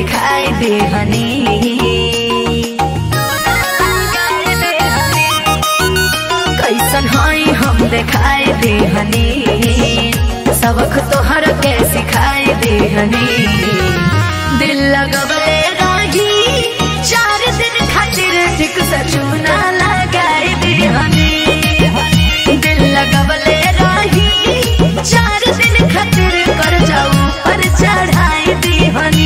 सिखाई दे हनी कैसन हई हम देखाई दे हनी सबक तोहर के सिखाई दे हनी दिल लगवले रही चार दिन खातिर ठीक सचुना लगाई दे हनी दिल लगवले रही चार दिन खातिर कर जाऊ पर चढ़ाई दी हनी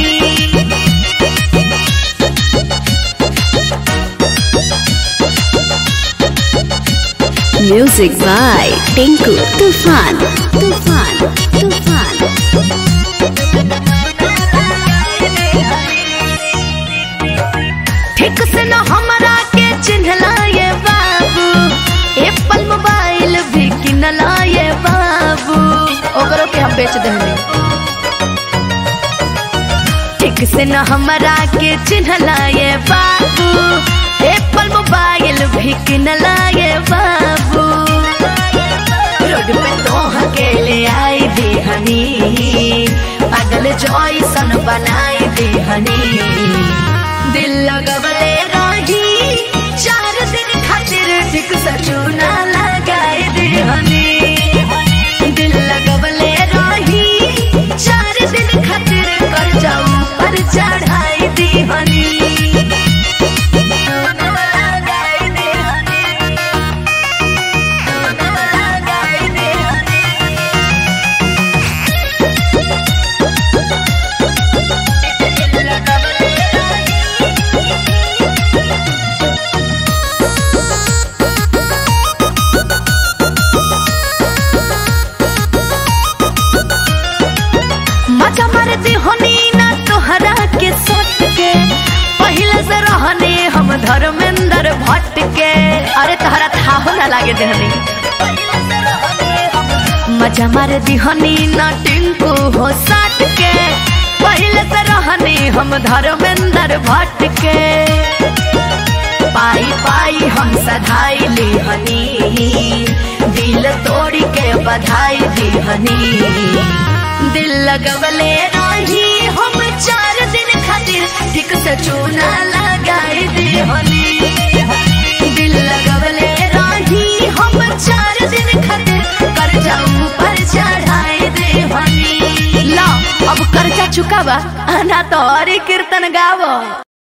Music by Tinku Tufan. Tufan. Tufan. ठीक से न हमरा के चिन्हला ये बाबू एप्पल मोबाइल भी किनला ये बाबू ओकरो के हम बेच देहनी ठीक से न हमरा के चिन्हला ये बाबू एप्पल मोबाइल भी किनला ये बाबू रोड पे तोह के ले आई दे हनी पागल जॉयसन बनाई दे हनी दिल लगवले रही चार दिन खातिर ठीक सचुना लगाई दे हनी दिल लगवले रही चार दिन खातिर कर जाऊ पर चढ़ाई दी हनी लगाई दे हनी लगाई दे मजा मार दी होनी ना तोहरा के सोच के पहले से रहने हम धर्मेंद्र भट्ट के अरे तोहरा था ना लागे देहनी मजा मार दी होनी ना टिंकू हो साट के पहले से रहने हम धर्मेंद्र भट्ट के पाई पाई हम सधाई ली हनी दिल तोड़ी के बधाई दी हनी दिल लगवले रही हम चार दिन खातिर ठीक से चूना लगाई दे हनी दिल लगवले रही हम चार दिन खातिर कर जाऊ पर चढ़ाई दे हनी ला अब कर्जा चुकावा ना तो और कीर्तन गावो